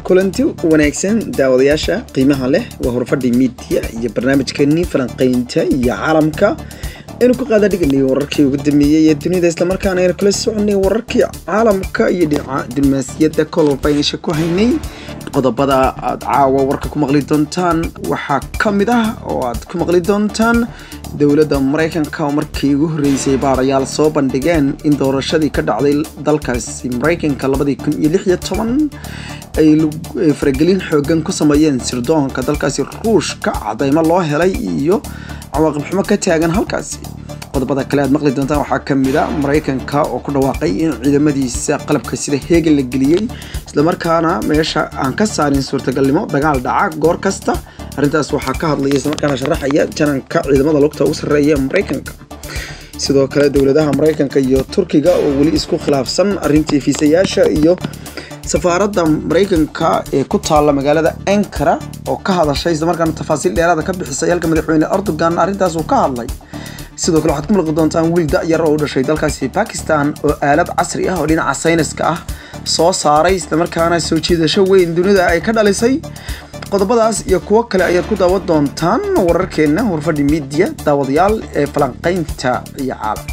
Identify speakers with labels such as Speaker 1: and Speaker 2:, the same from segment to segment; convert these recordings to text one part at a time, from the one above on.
Speaker 1: kulanti wanaagsan daawadayaasha qiimaha leh waa horfadhi miidiya iyo barnaamijkeenii falanqaynta iyo caalamka aynu ku qaada dhiganay wararkii ugu dambeeyey ee dunida islamarkaana aynu kala soconay wararkii caalamka iyo dhinaca diblomaasiyadda kololba aynaysha ku haynay qodobada aad caawa warka ku maqli doontaan waxaa ka mid ah oo aad ku maqli doontaan dowladda maraykanka oo markii ugu horreysay baarayaal soo bandhigeen in doorashadii ka dhacday dalkaasi maraykanka labadii kun iyo lix iyo toban ay faragelin xoogan ku sameeyeen sirdoonka dalkaasi ruushka cadaymo loo helay iyo cawaaqib xumo ka taagan halkaasi qodobada kale aad maqli doontaan waxaa ka mid a maraykanka oo ku dhawaaqay in ciidamadiisa qalabka sida heegan la geliyey islamarkaana meesha aan ka saarin suurtagalnimo dagaal dhaca goor kasta arrintaas waxaa ka hadlaya islamarkaana sharaxaya jananka ciidamada lugta ugu sarreeya ee maraykanka sidoo kale dowladaha maraykanka iyo turkiga oo weli isku khilaafsan arrintii fiisayaasha iyo safaaradda maraykanka ee ku taalla magaalada ankara oo ka hadashay islamarkaana tafaasiil dheeraada ka bixisay halka madaxweyne erdogan arrintaas uu ka hadlay sidoo kale waxaad ku mulqi doontaan wiil da-yar oo u dhashay dalkaasi bakistan oo aalad casri ah oo dhinaca sayniska ah soo saaray islamarkaana soo jiidasho weyn dunida ay ka dhalisay qodobadaas iyo kuwo kale ayaad ku daawan doontaan wararkeenna horfadhi miidiya daawadayaal ee falanqaynta iyo caalam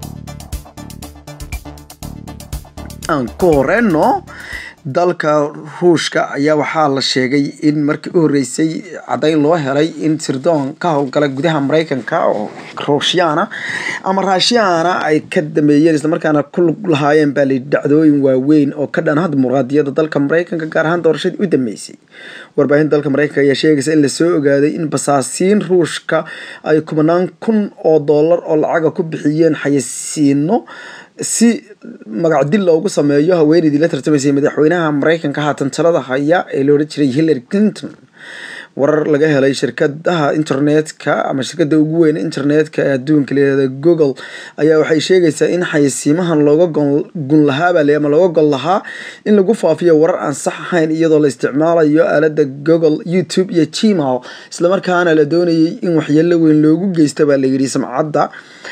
Speaker 1: aan ku horeyno dalka ruushka ayaa waxaa la sheegay in markii u horreysay caddayn loo helay in sirdoon ka howlgala gudaha maraykanka oo ruushyaana ama raashyaana ay ka dameeyeen islamarkaana ku lug lahaayeen baa layidhi dhacdooyin waaweyn oo ka dhan dimuqraadiyadda dalka maraykanka gaar ahaan doorashadii u dambeysay warbaahinta dalka maraykanka ayaa sheegaysa in lasoo ogaaday in basaasiin ruushka ay kumanaan kun oo dollar oo lacaga ku bixiyeen xayasiino si magacdil loogu sameeyo haweeneydii la tartamaysay madaxweynaha maraykanka haatan talada haya ee la odhan jiray hillary clinton warar laga helay shirkadaha internetka ama shirkada ugu weyn internetka ee adduunka layihahda google ayaa waxay sheegaysaa in xayasiimahan looga gun lahaabaa ama looga gol lahaa in lagu faafiyo warar aan sax ahayn iyadoo la isticmaalayo aalada google youtube iyo gmail islamarkaana la doonayay in waxyeelo weyn loogu geysta baa layidhi samcadda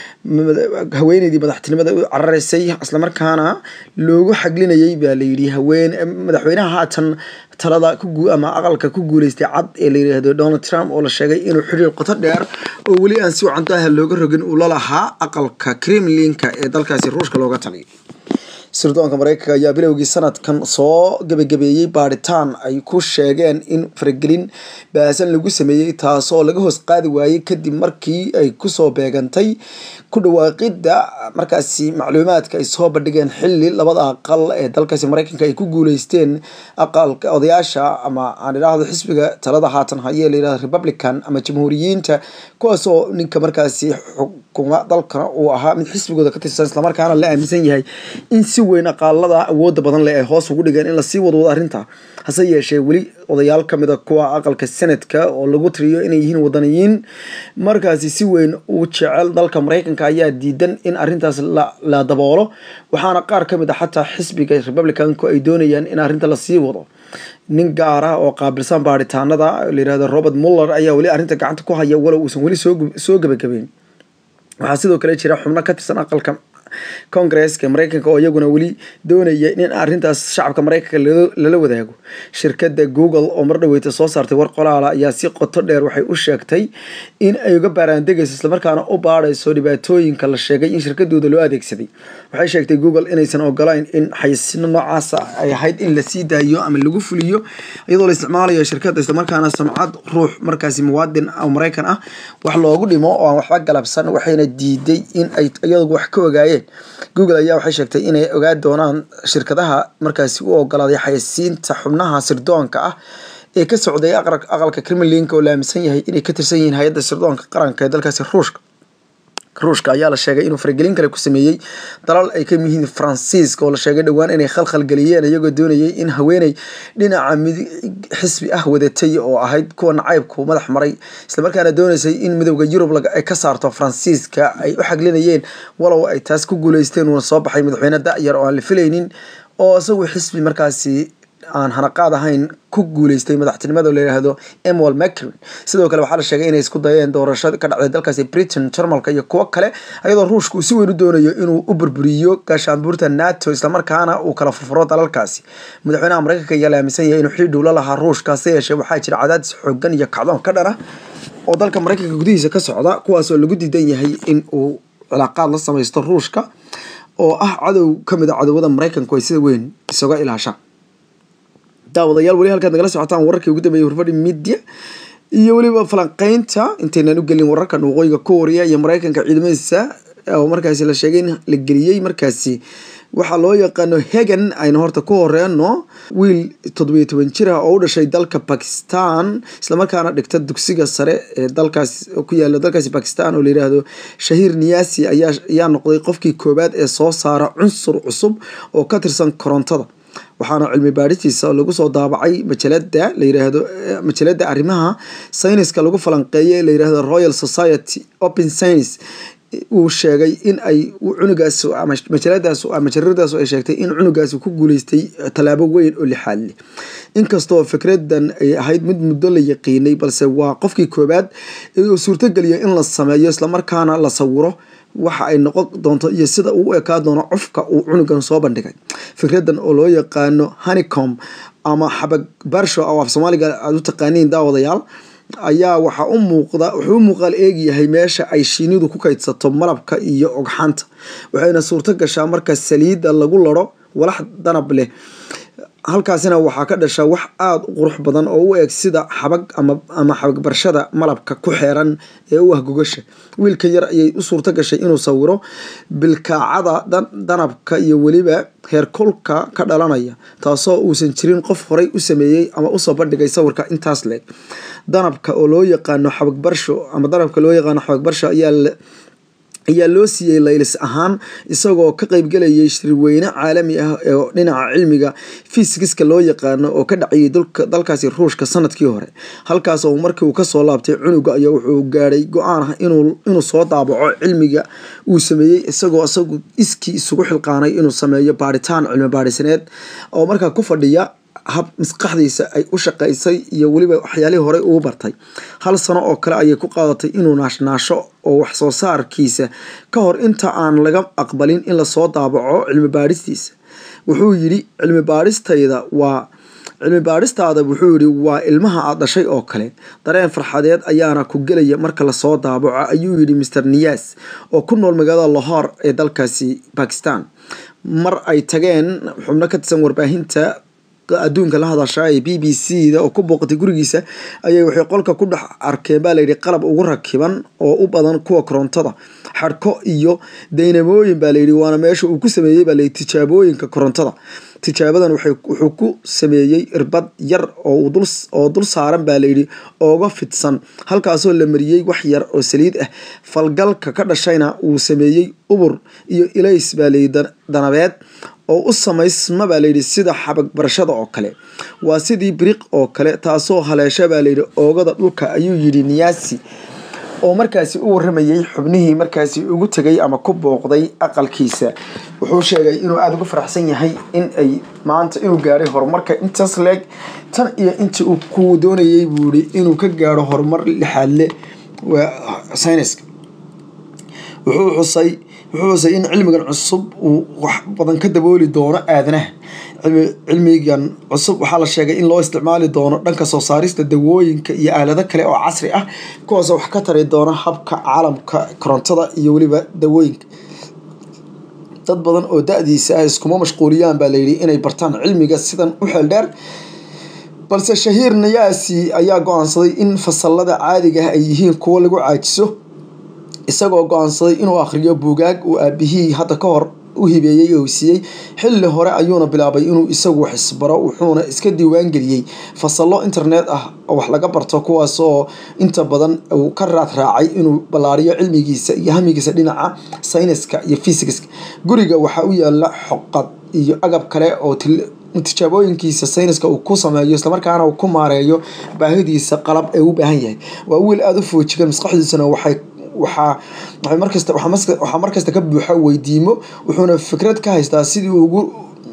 Speaker 1: haweeneydii madaxtinimada u cararaysay islamarkaana loogu xaglinayay baa layidhi haween madaxweynaha haatan talada ama aqalka ku guuleystay cad ee la yidhaahdo donald trump oo la sheegay inuu xiriir qoto dheer oo weli aan si wacantaha looga rogin uu la lahaa aqalka kremlinka ee dalkaasi ruushka looga taliyay sirdoonka maraykanka ayaa bilowgii sanadkan soo gebagabeeyey baadhitaan ay ku sheegeen in faragelin baasan lagu sameeyey taasoo laga hoos qaadi waayey kadib markii ay kusoo beegantay ku dhawaaqidda markaasi macluumaadka ay soo bandhigeen xilli labada aqal ee dalkaasi maraykanka ay ku guuleysteen aqalka odayaasha ama aan idhaahdo xisbiga talada haatan hayee layidhahdo republican ama jamhuuriyiinta kuwaasoo ninka markaasi xukuma dalkana uu ahaa mid xisbigooda ka tirsan islamarkaana la aaminsan yahay in si weyn aqaalada awooda badan leh ay hoos ugu dhigeen in lasii wadwado arrinta hase yeeshee weli odayaal ka mid a kuwa aqalka senadka oo lagu tiriyo inay yihiin wadaniyiin markaasi si weyn u jecel dalka maraykanka ayaa diidan in arrintaas la daboolo waxaana qaar ka mid a xataa xisbiga republicanku ay doonayaan in arrinta lasii wado nin gaar ah oo qaabilsan baaritaanada layihahdo robert muller ayaa weli arrinta gacanta ku haya walow uusan weli soo gebagabeyn waxaa sidoo kale jira xubno ka tirsan aqalka congresska maraykanka oo iyaguna weli doonaya in arrintaas shacabka maraykanka lala wadaago shirkadda google oo mar dhaweyta soo saartay war qolaala ayaa si qoto dheer waxay u sheegtay in ay uga baaraandegayso islamarkaana u baadhayso dhibaatooyinka la sheegay in shirkadooda loo adeegsaday waxay sheegtay google inaysan ogolayn in xayasino noocaasa ay ahayd in lasii daayo ama lagu fuliyo iyadoo la isticmaalayo shirkadda islamarkaana samcad ruux markaasi muwaadin maraykan ah wax loogu dhimo oo aan waxba galabsan waxayna diiday in ay iyagu wax ka ogaayeen google ayaa waxay sheegtay inay ogaa doonaan shirkadaha markaasi u ogolaaday xayasiinta xubnaha sirdoonka ah ee ka socday aqalka kremlinka oo la aaminsan yahay inay ka tirsan yihiin hay-adda sirdoonka qaranka ee dalkaasi ruushka ruushka ayaa la sheegay inuu faragelin kale ku sameeyey dalal ay ka yihiin faransiiska oo la sheegay dhowaan inay khalkhal geliyeen iyagoo doonayay in haweeney dhinaca midig xisbi ah wadatay oo ahayd kuwa nacaybku madax maray islamarkaana doonaysay in midowda yurub ay ka saarto faransiiska ay u xaglinayeen walow ay taas ku guuleysteen uuna soo baxay madaxweyne da-yar oo aan la filaynin oo isagu xisbi markaasi aan hanaqaad ahayn ku guuleystay madaxtinimada la yidhaahdo emwal macrin sidoo kale waxaa la sheegay inay isku dayeen doorasho ka dhacday dalkaasi britain jarmalka iyo kuwo kale ayadoo ruushka uu si weyn u doonayo inuu u burburiyo gaashaanbuurta nato islamarkaana uu kala furfuro dalalkaasi madaxweynaha mareykanka ayaa la aaminsan yahay inuu xidhiidh ula lahaa ruushka hase yeeshee waxaa jira cadaadis xoogan iyo kacdoon ka dhana oo dalka mareykanka gudihiisa ka socda kuwaas oo lagu diidan yahay in uu cilaaqaad la samaysto ruushka oo ah cadow kamid a cadowada mareykanku ay sida weyn isaga ilaashaan daawadayaal weli halkaad nagala socotaan wararkii ugu dambeeyay horfadhi media iyo weliba falanqeynta intaynaan u gelin wararkan waqooyiga korea iyo mareykanka ciidamadiisa oo markaasi la sheegay in la geliyey markaasi waxaa loo yaqaano hegan ayna horta ku horeeno wiil toddobiyo toban jir ah oo u dhashay dalka bakistan islamarkaana dhigta dugsiga sare ee dalkaas ku yaala dalkaasi bakistan oo layidhaahdo shahiir niyasi ayaa ayaa noqday qofkii koowaad ee soo saara cunsur cusub oo ka tirsan korontada waxaana cilmi baadhitiisa lagu soo daabacay majalada layiraahdo majalada arrimaha sayniska lagu falanqeeyay layirahdo royal society open science uu sheegay in ay cunugaas majaladaas majaradaas ay sheegtay in cunugaas ku guuleystay tallaabo weyn oo lixaad leh inkastoo fikradan ay ahayd mid muddo la yaqiinay balse waa qofkii koowaad uu suurtogeliya in la sameeyo islamarkaana la sawiro waxa ay noqon doonto iyo sida uu u ekaa doono cufka uu cunugan soo bandhigay fikradan oo loo yaqaano honeycom ama xabag barsho oo af soomaaliga aada u taqaaniin daawadayaal ayaa waxaa u muuqda wuxuu u muuqaal eegyahay meesha ay shiinidu ku kaydsato malabka iyo ogxanta waxayna suurto gashaa marka saliidda lagu laro walax danab leh halkaasina waxaa ka dhasha wax aada u qurux badan oo u eg sida xabag ama xabag barshada malabka ku xeeran ee u ah gogasha wiilkan yar ayay u suurto gashay inuu sawiro bilkaacada danabka iyo weliba heerkulka ka dhalanaya taasoo uusan jirin qof horay u sameeyey ama usoo bandhigay sawirka intaas leeg danabka oo loo yaqaano xabag barsho ama danabka loo yaqaano xabag barsho ayaa ayaa loo siiyey laylis ahaan isagoo ka qeybgelayay shirweyne caalami ah oo dhinaca cilmiga fisigiska loo yaqaano oo ka dhacayay dalkaasi ruushka sanadkii hore halkaas oo markii uu kasoo laabtay cunuga ayaa wuxuu gaadhay go-aan ah inuu soo daabaco cilmiga uu sameeyey isagoo isagu iskii isugu xilqaanay inuu sameeyo baaritaan cilmi baadhisaneed oo markaa ku fadhiya hab maskaxdiisa ay u shaqaysay iyo weliba waxyaalihii horey uu bartay hal sano oo kale ayay ku qaadatay inuu naashnaasho oo wax soo saarkiisa ka hor inta aan laga aqbalin in lasoo daabaco cilmi baadhistiisa wuxuu yidhi cilmi baadhistayda waa cilmi baadhistaada wuxuu yidhi waa ilmaha aad dhashay oo kale dareen farxadeed ayaana ku gelaya marka lasoo daabaco ayuu yidhi master niyas oo ku nool magaalada lahor ee dalkaasi bakistan mar ay tageen xubno ka tirsan warbaahinta adduunka la hadasha ee b b c da oo ku booqatay gurigiisa ayay waxay qolka ku dhex arkeen baa layidhi qalab ugu rakiban oo u badan kuwa korontada xadhko iyo daynamooyin baa layidhi waana meesha uu ku sameeyey baa layidhi tijaabooyinka korontada tijaabadan wuxuu ku sameeyey irbad yar oo dul saaran baa layidhi ooga fidsan halkaasoo la mariyey wax yar oo saliid ah falgalka ka dhashayna uu sameeyey ubur iyo ilays baa layidhi danabeed oo u samaysma baa layidhi sida xabag barashada oo kale waa sidii biriq oo kale taasoo haleesha baa layidhi oogada dhulka ayuu yidhi niyaasi oo markaasi u waramayey xubnihii markaasi ugu tegay ama ku booqday aqalkiisa wuxuu sheegay inuu aada ugu faraxsan yahay in ay maanta inuu gaadhay horumarka intaas leeg tan iyo intii uu ku doonayay buu yihi inuu ka gaadho horumar lixaadle waa sayniska wuxuu xusay wuxuu xusay in cilmigan cusub uu wax badan ka dabooli doono aadanaha cilmigan cusub waxaa la sheegay in loo isticmaali doono dhanka soo saarista dawooyinka iyo aalado kale oo casri ah kuwaasoo wax ka tari doona habka caalamka korontada iyo weliba dawooyinka dad badan oo da-diisa ah iskuma mashquuliyaan baa layidhi inay bartaan cilmiga sidan u xeel dheer balse shahiir nayaasi ayaa go-aansaday in fasalada caadiga ah ay yihiin kuwo lagu caajiso isagoo go-aansaday inuu akhriyo buugaag uu aabihii hadda ka hor u hibeeyey oo siiyey xilli hore ayuuna bilaabay inuu isagu wax isbaro wuxuuna iska diiwaan geliyey fasallo internet ah oo wax laga barto kuwaas oo inta badan uu ka raad raacay inuu ballaariyo cilmigiisa iyo hamigiisa dhinaca sayniska iyo fysikiska guriga waxaa u yaala xoqad iyo agab kale oo tijaabooyinkiisa sayniska uu ku sameeyo islamarkaana uu ku maareeyo baahidiisa qalab ee u baahan yahay waa wiil aada u foojigan maskaxdiisana waxay waxaa waxay markasta waxaa markasta ka buuxa weydiimo wuxuuna fikrad ka haystaa sidii ugu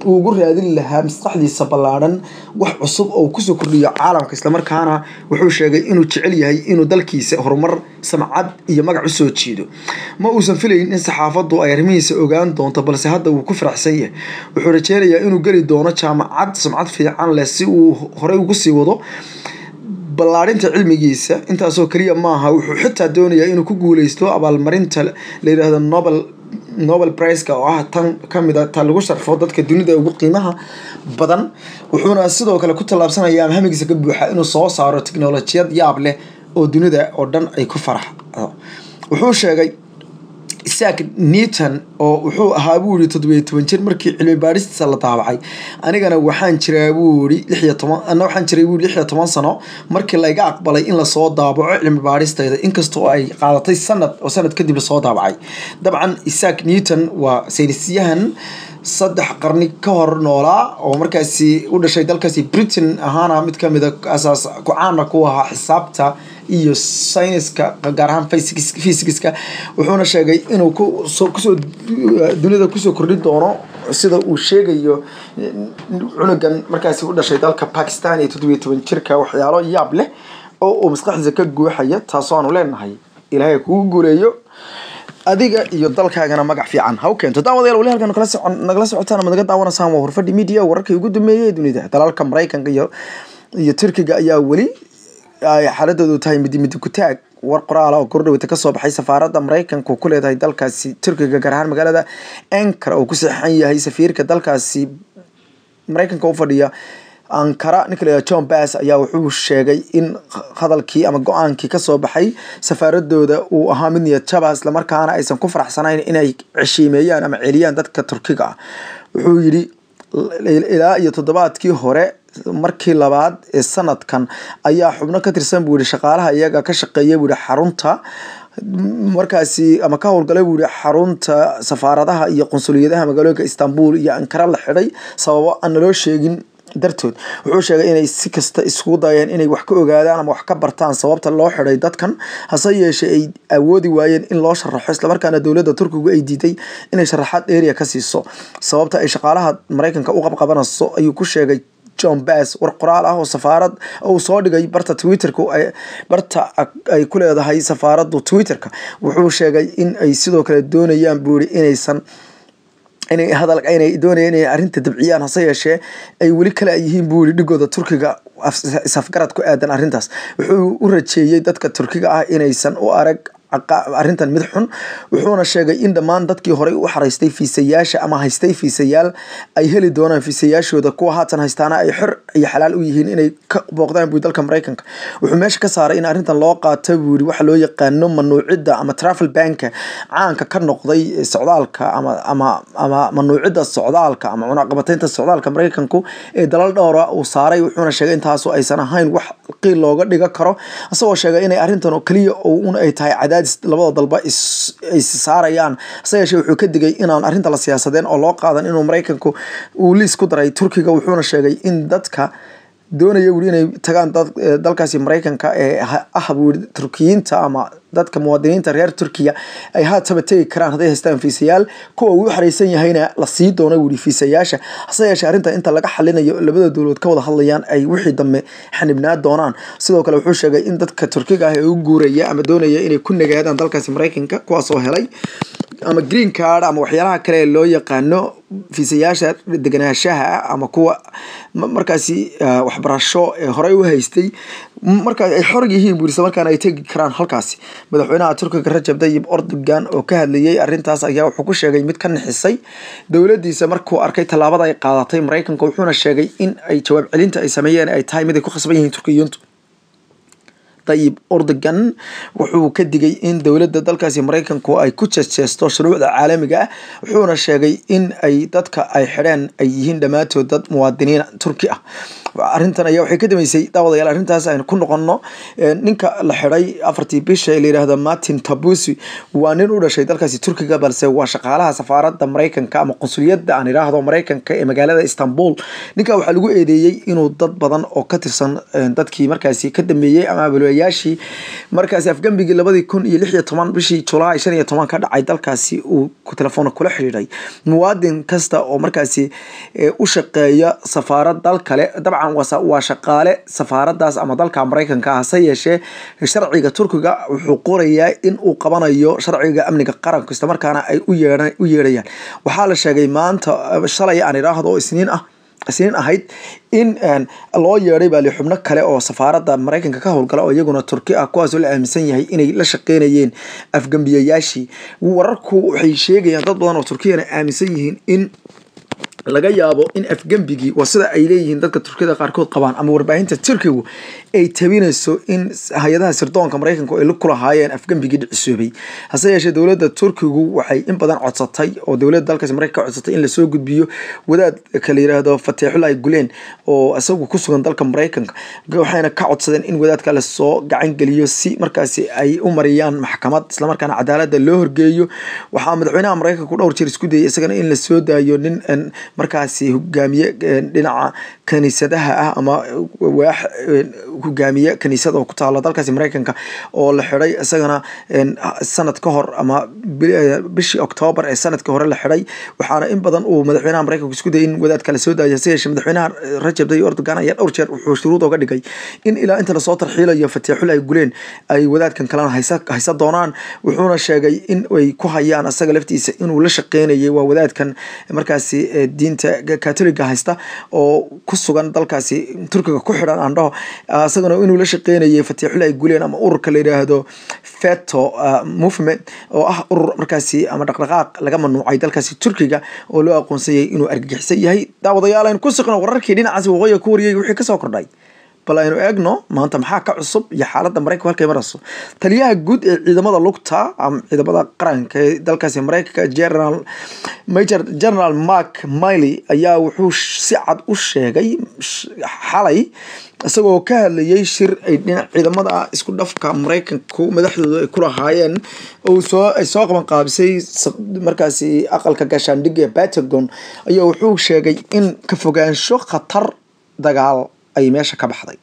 Speaker 1: uu ugu raadin lahaa maskaxdiisa ballaadhan wax cusub oo kusoo kordhiyo caalamka islamarkaana wuxuu sheegay inuu jecel yahay inuu dalkiisa horumar samcad iyo magac usoo jiido ma uusan filayn in saxaafaddu ay arrimihiisa ogaan doonto balse hadda wuu ku faraxsan yahay wuxuu rajeynayaa inuu geli doono jaamacad sumcad fiican leh si uu horey ugu sii wado ballaadhinta cilmigiisa intaasoo keliya maaha wuxuu xitaa doonayaa inuu ku guuleysto abaalmarinta la yidhaahdo nobel nobel priceka oo ah tan kamid a ta lagu sharfo dadka dunida ugu qiimaha badan wuxuuna sidoo kale ku tallaabsanaya ama hamigiisa ka buuxa inuu soo saaro teknolojiyad yaab leh oo dunida oo dhan ay ku faraxdo wuxuu sheegay isaak newton oo wuxuu ahaa buu yihi toddobiyo toban jir markii cilmi baadhistiisa la daabacay anigana waxaan jiraa buu yihi lixiyo toban ana waxaan jiray buu yihi lixiyo toban sano markii layga aqbalay in lasoo daabaco cilmi baadhistayda inkastoo ay qaadatay sanad oo sanad kadib lasoo daabacay dabcan isaak newton waa saynisyahan saddex qarni ka hor noolaa oo markaasi u dhashay dalkaasi britain ahaana mid kamid a asaas ku-caana ku ahaa xisaabta iyo sayniska gaar ahaan fysigiska wuxuuna sheegay inuu kusoo dunida kusoo kordhin doono sida uu sheegayo cunugan markaasi u dhashay dalka bakistan iyo toddobiyo toban jirka waxyaalo yaab leh oo uu maskaxdiisa ka guuxaya taasoo aanu leenahay ilaahay kugu guuleeyo adiga iyo dalkaagana magac fiican ha u keento daawadayaal wali halkan nagala socon nagala socotaan ama naga daawanaysaan waa horfadhi media wararkii ugu dambeeyay ee dunida dalalka maraykanka iyo iyo turkiga ayaa weli ay xaaladoodu tahay midi midi ku taag war qoraala oo kordhaweyta kasoo baxay safaaradda maraykanka ku leedahay dalkaasi turkiga gaar ahaan magaalada ankara oo ku saxan yahay safiirka dalkaasi maraykanka u fadhiya ankara ninka la john bass ayaa wuxuu sheegay in hadalkii ama go-aankii kasoo baxay safaaradooda uu ahaa mid niyad jaba islamarkaana aysan ku faraxsanayn inay ceshiimeeyaan ama celiyaan dadka turkiga ah wuxuu yidhi ilaa iyo toddobaadkii hore markii labaad ee sanadkan ayaa xubno ka tirsan buu yihi shaqaalaha iyaga ka shaqeeya buu yihi xarunta markaasi ama ka howlgalay buu yihi xarunta safaaradaha iyo qunsuliyadaha magaalooyinka istanbul iyo ankara la xidhay sababo aan naloo sheegin dartood wuxuu sheegay inay si kasta iskugu dayeen inay wax ka ogaadaan ama wax ka bartaan sababta loo xidhay dadkan hase yeeshee ay awoodi waayeen in loo sharaxo islamarkaana dowladda turkigu ay diiday inay sharaxaad area ka siiso sababta ay shaqaalaha maraykanka u qabqabanayso ayuu ku sheegay john bass war qoraal ah oo safaarad uu soo dhigay barta twitterka barta ay ku leedahay safaaraddu twitterka wuxuu sheegay in ay sidoo kale doonayaan buu yihi inaysan inay hadal inay doonayeen inay arrinta dabciyaan hase yeeshee ay weli kale yihiin buu yihi dhigooda turkiga isafgarad ku aadan arrintaas wuxuu u rajeeyey dadka turkiga ah inaysan u arag arrintan mid xun wuxuuna sheegay in dhammaan dadkii horey u xaraystay fiisayaasha ama haystay fiisayaal ay heli doonaan fiisayaashooda kuwa haatan haystaana ay xor iyo xalaal u yihiin inay ka booqdaan buu dalka maraykanka wuxuu meesha ka saaray in arrintan loo qaato buu yiri waxa loo yaqaano manuucidda ama travel banka caanka ka noqday socdaalka ama ama ama manuucidda socdaalka ama cunaqabataynta socdaalka maraykanku ee dalal dhowra uu saaray wuxuuna sheegay intaasu aysan ahayn wax qiil looga dhiga karo isagoo sheegay inay arrintan oo keliya un ay tahay cadaadis labada dalba ay saarayaan hase yeeshee wuxuu ka digay inaan arrinta la siyaasadeen oo loo qaadan inuu maraykanku uu liis ku daray turkiga wuxuuna sheegay in dadka doonaya wuri inay tagaan dalkaasi maraykanka ee ah buuri turkiyiinta ama dadka muwaadiniinta reer turkiya ay haataba tegi karaan hadday haystaan fiisayaal kuwa uu xaraysan yahayna la sii doono wuri fiisayaasha hase yeeshee arrinta inta laga xalinayo labada dowladood ka wada hadlayaan ay wixii dambe xanibnaa doonaan sidoo kale wuxuu sheegay in dadka turkiga ah ee u guuraya ama doonaya inay ku nagaadaan dalkaasi maraykanka kuwaasoo helay ama green card ama waxyaalaha kale ee loo yaqaano fiisayaasha deganaanshaha ama kuwa markaasi waxbarasho ee horey u haystay markaa ay xor yihiin buu isla markaana ay tegi karaan halkaasi madaxweynaha turkiga rajab tayyib erdogan oo ka hadlayay arrintaas ayaa wuxuu ku sheegay mid ka nixisay dowladiisa markuu arkay tallaabada ay qaadatay maraykanka wuxuuna sheegay in ay jawaab celinta ay sameeyeen ay tahay mid ay ku khasban yihiin turkiyiintu tayib erdogan wuxuu ka digay in dowladda dalkaasi maraykanku ay ku jeesteesto shuruucda caalamiga ah wuxuuna sheegay in ay dadka ay xidheen ay yihiin dhammaantood dad muwaadiniin turki ah arrintan ayaa waxay ka dambeysay daawadayaal arrintaas aynu ku noqono ninka la xidhay afartii bisha ee la yidhaahdo martin tabusi waa nin u dhashay dalkaasi turkiga balse waa shaqaalaha safaaradda maraykanka ama qunsuliyadda aan idhaahdo maraykanka ee magaalada istanbul ninka waxaa lagu eedeeyey inuu dad badan oo ka tirsan dadkii markaasi ka dambeeyey ama abulayaashii markaasi afgambigii labadii kun iyo lix iyo toban bishii julaay shan iyo toban ka dhacay dalkaasi uu telefoona kula xidhiidhay muwaadin kasta oo markaasi u shaqeeya safaarad dal kale dabcan waa shaqaale safaaradaas ama dalka maraykanka ah hase yeeshee sharciga turkiga wuxuu qorayaa in uu qabanayo sharciga amniga qaranka islamarkaana ay u yeedhayaan waxaa la sheegay maanta shalay aan idhaahdo oo isniin ah isniin ahayd in loo yeedhay baali xubno kale oo safaaradda maraykanka ka howlgala oo iyaguna turki ah kuwaasoo la aaminsan yahay inay la shaqeynayeen afgambiyayaashii wararku waxay sheegayaan dad badan oo turkiyana aaminsan yihiin in laga yaabo in afgembigii waa sida ay leeyihiin dadka turkiyada qaarkood qabaan ama warbaahinta turkigu ay tabinayso in hay-adaha sirdoonka maraykanku ay ku lahaayeen afgembigii dhicisoobay hase yeeshee dowladda turkigu waxay in badan codsatay oo dowladda dalkaasi maraykanka ka codsatay in lasoo gudbiyo wadaad kala yiraahdo fateexulahi guleen oo isagu ku sugan dalka maraykanka waxayna ka codsadeen in wadaadka lasoo gacan geliyo si markaasi ay u mariyaan maxkamad islamarkaana cadaaladda loo horgeeyo waxaa madaxweynaha maraykanku dhowr jeer isku dayay isagana in lasoo daayo nin markaasi hogaamiye dhinaca kaniisadaha ah ama waax hogaamiye kaniisada oo ku taala dalkaasi maraykanka oo la xidhay isagana sanad ka hor ama bishii oktoobar ee sanadkii hore la xidhay waxaana in badan uu madaxweynaha maraykanka isku dayay in wadaadka la soo daayo hase yeeshee madaxweynaha rajab tayyip erdogan ayaa dhowr jeer wuxuu shuruud oga dhigay in ilaa inta lasoo tarxiilayo fatiixul ay guleen ay wadaadkan kalena haysa haysa doonaan wuxuuna sheegay in ay ku hayaan asaga laftiisa inuu la shaqeynayay waa wadaadkan markaasi diinta katoliga haysta oo ku sugan dalkaasi turkiga ku xidhan aandhaho isagana inuu la shaqeynayay fatiixul ay guleen ama ururka la yidhaahdo feto movement oo ah urur markaasi ama dhaqdhaqaaq laga manuucay dalkaasi turkiga oo loo aqoonsanyay inuu argagixisan yahay daawadayaal aynu ku suqno wararkii dhinacaasi waqooyiga ku wariyay wixii kasoo kordhay bal aynu eegno maanta maxaa ka cusub iyo xaaladda maraykanka halkay marayso taliyaha guud ee ciidamada lugta ama ciidamada qaranka ee dalkaasi maraykanka general major general mark miley ayaa wuxuu si cad u sheegay xalay isagoo ka hadlayay shir ay dhinac ciidamada isku dhafka maraykanku madaxdooda ay ku lahaayeen oo soo ay soo qaban qaabisay markaasi aqalka gaashaandhigga ee pentagon ayaa wuxuu sheegay in ka fogaansho khatar dagaal ay meesha ka baxday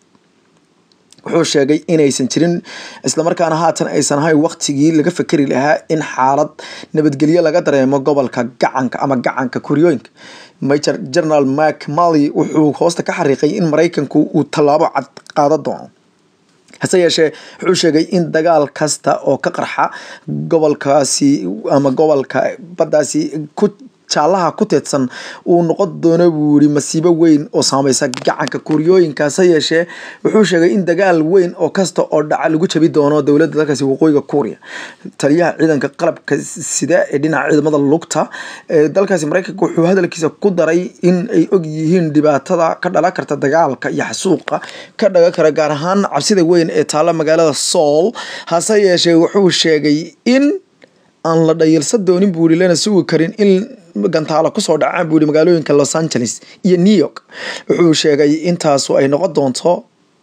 Speaker 1: wuxuu sheegay inaysan jirin islamarkaana haatan aysan ahayn waktigii laga fekeri lahaa in xaalad nabadgelyo laga dareemo gobolka gacanka ama gacanka kuryooyinka major general mark mally wuxuu hoosta ka xariiqay in maraykanku uu tallaabo cad qaada doono hase yeeshee wuxuu sheegay in dagaal kasta oo ka qarxa gobolkaasi ama gobolka baddaasi ku jaalaha ku teedsan uu noqon doono buu yiri masiibo weyn oo saameysa gacanka kuuriyooyinka hase yeeshee wuxuu sheegay in dagaal weyn oo kasta oo dhaca lagu jabi doono dowladda dalkaasi waqooyiga kuuriya taliyaha ciidanka qalabka sida ee dhinaca ciidamada lugta ee dalkaasi maraykanka wuxuu hadalkiisa ku daray in ay og yihiin dhibaatada ka dhalan karta dagaalka iyo xasuuqa ka dhagan kara gaar ahaan cabsida weyn ee taalla magaalada sool hase yeeshee wuxuu sheegay in aan la dhayilsan doonin buu yiri lana sugi karin in gantaalo kusoo dhacaan buu yiri magaalooyinka los angeles iyo new york wuxuu sheegay intaasu ay noqon doonto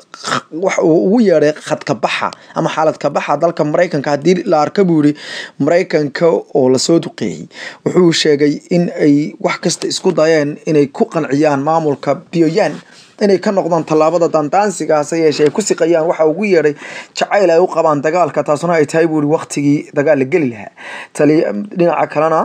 Speaker 1: wax uu ugu yeedhay khadka baxa ama xaalad ka baxa dalka maraykanka haddii la arka buu yiri maraykanka oo lasoo duqeeyey wuxuu sheegay in ay wax kasta isku dayeen inay ku qanciyaan maamulka bioyan inay ka noqdaan tallaabada dandaansiga hase yeeshee ay ku siqayaan waxa ugu yeedhay jacayl ay u qabaan dagaalka taasuna ay tahay buuri waktigii dagaal la geli lahaa tali dhinaca kalena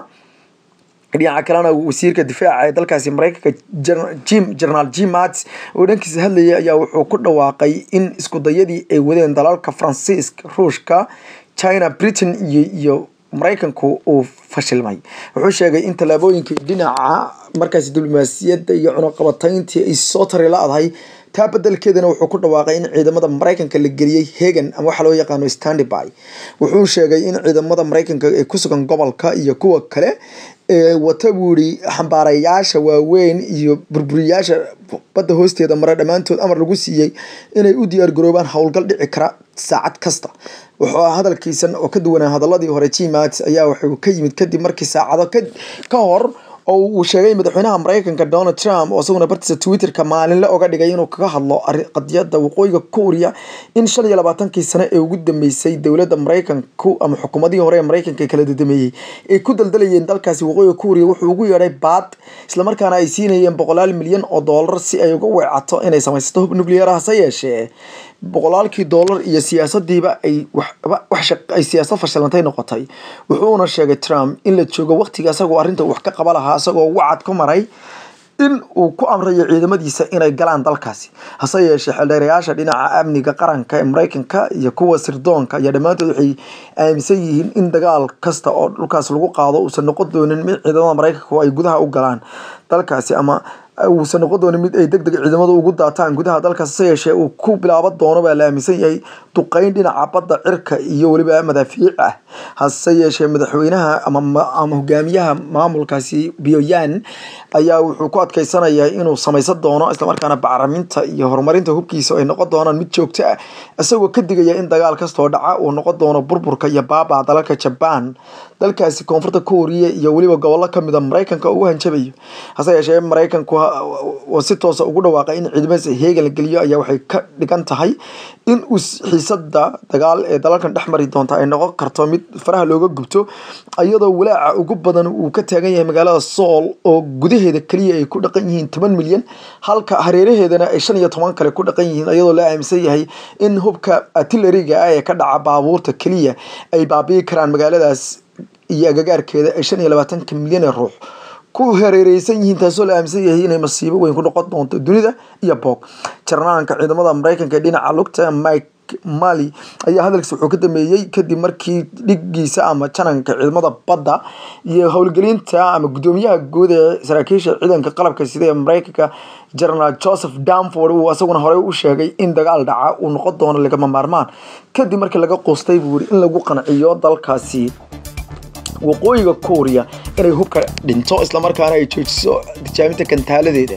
Speaker 1: dhinaca kalena wasiirka difaaca ee dalkaasi maraykanka jim generaal jim mats oo dhankiisa hadlayay ayaa wuxuu ku dhawaaqay in iskudayadii ay wadeen dalalka faransiiska ruushka china britain iyo iyo maraykanku uu fashilmay wuxuu sheegay in tallaabooyinkii dhinaca markaasi diblomaasiyadda iyo cunuqabatayntii ay soo tari la-dahay taa bedelkeedana wuxuu ku dhawaaqay in ciidamada maraykanka la geliyey hegan ama waxa loo yaqaano standby wuxuu sheegay in ciidamada maraykanka ee ku sugan gobolka iyo kuwa kale ee wata buu yiri xambaarayaasha waaweyn iyo burburiyaasha badda hoosteeda mare dhammaantood amar lagu siiyey inay u diyaargaroobaan howlgal dhici kara saacad kasta wuxuu hadalkiisan oo ka duwanaa hadaladii hore gmat ayaa wuxuu ka yimid kadib markii saacado ka hor oo uu sheegay madaxweynaha maraykanka donald trump oo isaguna bartiisa twitterka maalinle oga dhigay inuu kaga hadlo qadiyada waqooyiga kuuriya in shan iyo labaatankii sano ee ugu dambeysay dowladda maraykanku ama xukuumadihii hore ee maraykanka kala dadameeyey ay ku daldalayeen dalkaasi waqooyiga kuuriya wuxuu ugu yeedhay baad islamarkaana ay siinayeen boqolaal milyan oo doolar si ay uga weecato inay samaysato hub nuclear hase yeeshee boqolaalkii doolar iyo siyaasadiiba ay ay siyaasad fashilantay noqotay wuxuuna sheegay trump in la joogo waqtiga isagoo arrinta wax ka qaba lahaa isagoo wacad ku maray in uu ku amrayo ciidamadiisa inay galaan dalkaasi hase yeeshee xildheerayaasha dhinaca amniga qaranka ee maraykanka iyo kuwa sirdoonka ayaa dhammaantood waxay aaminsan yihiin in dagaal kasta oo dhulkaas lagu qaado uusan noqon doonin mid ciidamada maraykanku ay gudaha u galaan dalkaasi ama uusan noqon doonin mid ay deg deg ciidamadu ugu daataan gudaha dalkaas hase yeeshee uu ku bilaaban doono baa la aaminsan yahay duqeyn dhinaca badda cirka iyo weliba madaafiic ah hase yeeshee madaxweynaha ama hogaamiyaha maamulkaasi bioyan ayaa wuxuu ku adkeysanayaa inuu samaysan doono islamarkaana bacraminta iyo horumarinta hubkiisa ay noqon doonaan mid joogto ah isagoo ka digaya in dagaal kastoo dhaca uu noqon doono burburka iyo baabaa dalalka jabaan dalkaasi koonfurta kooriya iyo weliba gobollo kamid a maraykanka ugu hanjabayo hase yeeshee maraykanku si toosa ugu dhawaaqay in ciidamadiisa heegan la geliyo ayaa waxay ka dhigan tahay in uu xiisada dagaal ee dalalkan dhex mari doonta ay noqon karto mid faraha looga gubto iyadoo walaaca ugu badan uu ka taagan yahay magaalada sool oo gudaheeda keliya ay ku dhaqan yihiin toban milyan halka hareeraheedana ay shan iyo toban kale ku dhaqan yihiin iyadoo la aaminsan yahay in hubka artilleriga ah ee ka dhaca baabuurta keliya ay baabi'i karaan magaaladaas iyo agagaarkeeda ay shan iyo labaatanka milyan ee ruux ku hareereysan yihiin taasoo la aaminsan yahay inay masiibo weyn ku noqon doonto dunida iyo boog jarnaanka ciidamada maraykanka ee dhinaca lugta mike mali ayaa hadalkiisa wuxuu ka dameeyey kadib markii dhigiisa ama jananka ciidamada badda iyo howlgelinta ama guddoomiyaha guud ee saraakiisha ciidanka qalabka sida ee maraykanka generaal joseph danford uu isaguna horey u sheegay in dagaal dhaca uu noqon doono lagama maarmaan kadib markii laga quustay buu yiri in lagu qanciyo dalkaasi waqooyiga kuuriya inay hubka dhinto islamarkaana ay joojiso tijaabinta gantaaladeeda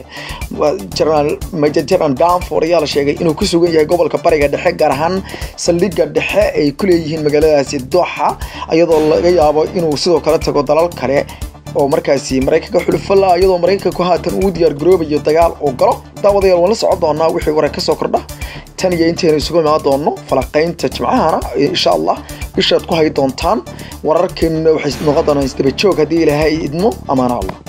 Speaker 1: major general danford ayaa la sheegay inuu ku sugan yahay gobolka bariga dhexe gaar ahaan saldhigga dhexe ay ku leeyihiin magaaladaasi dooxa iyadoo laga yaabo inuu sidoo kale tago dalal kale oo markaasi maraykanka xulufala iyadoo maraykanku haatan uu diyaar garoobayo dagaal oo galo daawadayaal waan la socon doonaa wixii warar ka soo kordha tan iyo intaynu isugu imaan doono falaqaynta jimcahana insha allah bishaad ku hay doontaan wararkeennuna waxay noqon doonaan isdaba joog haddii ilaahay idmo amaana allah